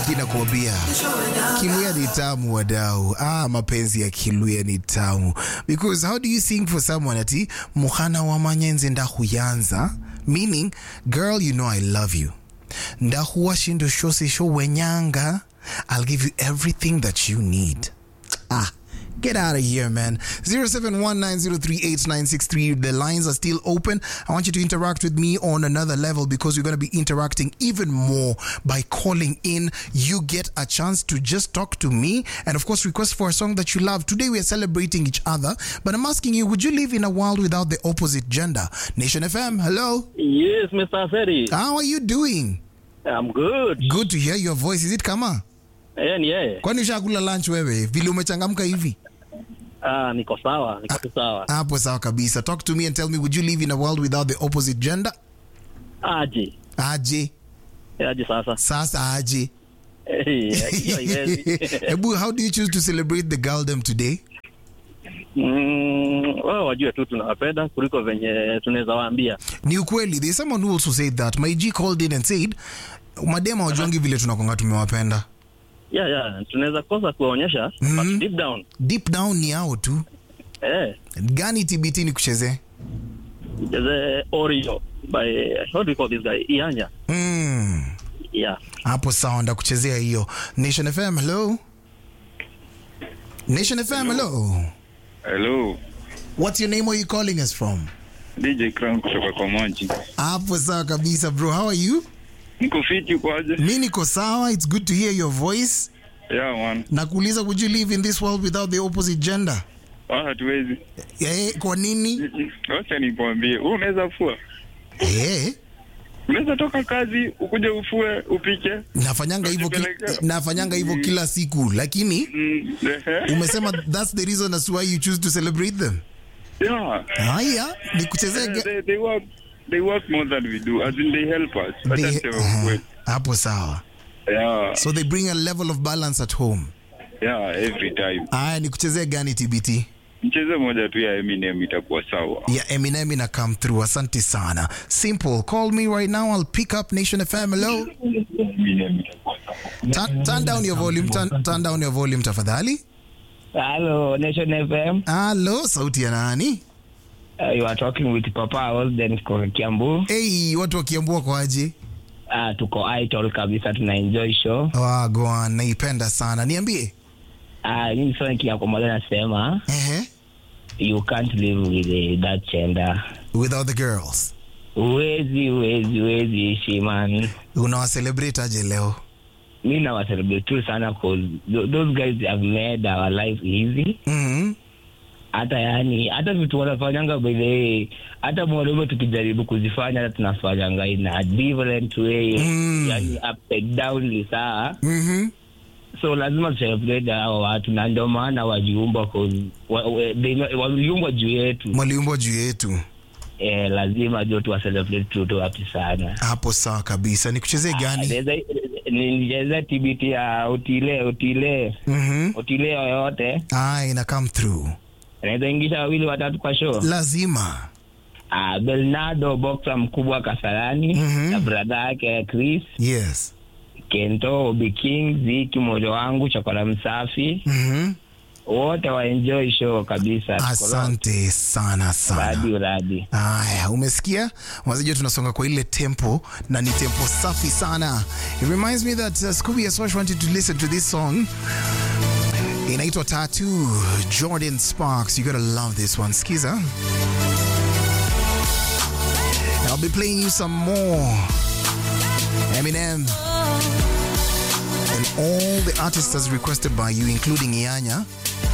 Inakuambia Kiluya ni tamu wadau. Ah, mapenzi ya Kiluya ni tamu. Because how do you sing for someone ati muhana wa manyenze ndahuyanza? Meaning, girl, you know I love you. Ndahuwa shindo shose sho wenyanga. I'll give you everything that you need. Ah. Get out of here, man. 0719038963. The lines are still open. I want you to interact with me on another level because we're going to be interacting even more by calling in. You get a chance to just talk to me and, of course, request for a song that you love. Today, we are celebrating each other, but I'm asking you, would you live in a world without the opposite gender? Nation FM, hello. Yes, Mr. Ferry. How are you doing? I'm good. Good to hear your voice. Is it kama? Eh, ni yeye. Kwani ushakula lunch wewe? Vile umechangamka hivi? Ah, niko sawa, niko tu sawa. hapo sawa kabisa talk to me and tell me would you live in a world without the opposite gender Aje. aje Eh, Aje sasa. sasa aje Eh, hiyo haiwezi. hebu how do you choose to celebrate the girldom today Mm, wao wajue tu tunawapenda kuliko venye tunaweza waambia. ni ukweli there's someone who also said that my g called in and said madema wajuangi vile tunakonga tumewapenda Yeah, yeah, tunaweza kosa kuwaonyesha Mhm. but deep down. deep down ni yao tu Eh, gani tbt ni kuchezee the Oreo by how do you call this guy? Ianya. mm. Yeah. hapo sawa ndakuchezea hiyo nation fm hello nation fm hello Hello, what's your name where you calling us from DJ Crown kutoka kwa Moji. hapo sawa kabisa bro how are you Niko fiti kwaje? mi niko sawa it's good to hear your voice Yeah man. na kuuliza would you live in this world without the opposite gender Ah, hatuwezi. eh, kwa nini Wacha nikwambie, wewe unaweza fua. eh, Unaweza toka kazi ukuje ufue upike. nafanyanga hivyo ki, Unajipeleka. nafanyanga hivyo kila siku lakini Mm, ehe. umesema that's the reason as why you choose to celebrate them Yeah. haya ni kuchezea Yeah, ge- they, they work they work more than we do. As in they help us. Wacha they- niseme uh-huh. ukweli. hapo sawa Yeah. so they bring a level of balance at home Yeah, every time. haya ni kuchezea gani tbt Mchezo moja tu ya Eminem itakuwa sawa. ya eminem ina come through asante sana simple call me right now i'll pick up nation fm hello Eminem itakuwa sawa. turn, turn down your volume turn, turn down your volume tafadhali Hello, Nation FM. halo sauti ya nani Uh, you are talking with Papa Olden kutoka Kiambu. hey, watu wakiambua kwaje Uh, tuko idol kabisa, tuna enjoy show. wagwan naipenda sana niambie Uh, mimi sasa kiako moja nasema Ehe. you can't live with uh, that gender. without the girls Uwezi, uwezi, uwezi ishi man. unawacelebrate aje leo Mi nawa celebrate tu sana cause th- those guys have made our life easy. mm-hmm. Hata yani, hata vitu wanafanyanga by the way, hata mwanaume tukijaribu kuzifanya hata tunafanyanga in a different way. Mm. Yani up and down ni saa. Mm-hmm. so lazima tucelebrate hao watu na ndio maana wajiumba cause wa- wa- they- waliumbwa juu yetu mwaliumbwa juu yetu eh, lazima jo tuwacelebrate tuto wapi sana hapo sawa kabisa ni kuchezee gani Naweza- nicheze tbt ya utile utile mm-hmm. utile yoyote ah, ina come through naweza ingisha wawili watatu kwa show lazima ah, belnado boxa mkubwa kasarani Mhm. na bradha yake chris yes kento obi king ziki moja wangu chakora msafi mm-hmm. wote waenjoy show kabisa asante sana sana radi uradi Aya, umesikia wazijua tunasonga kwa ile tempo na ni tempo safi sana it reminds me that uh, Scooby Asosh wanted to listen to this song inaitwa Tattoo Jordan Sparks you gotta love this one skiza I'll be playing you some more Eminem and all the artists as requested by you including Ianya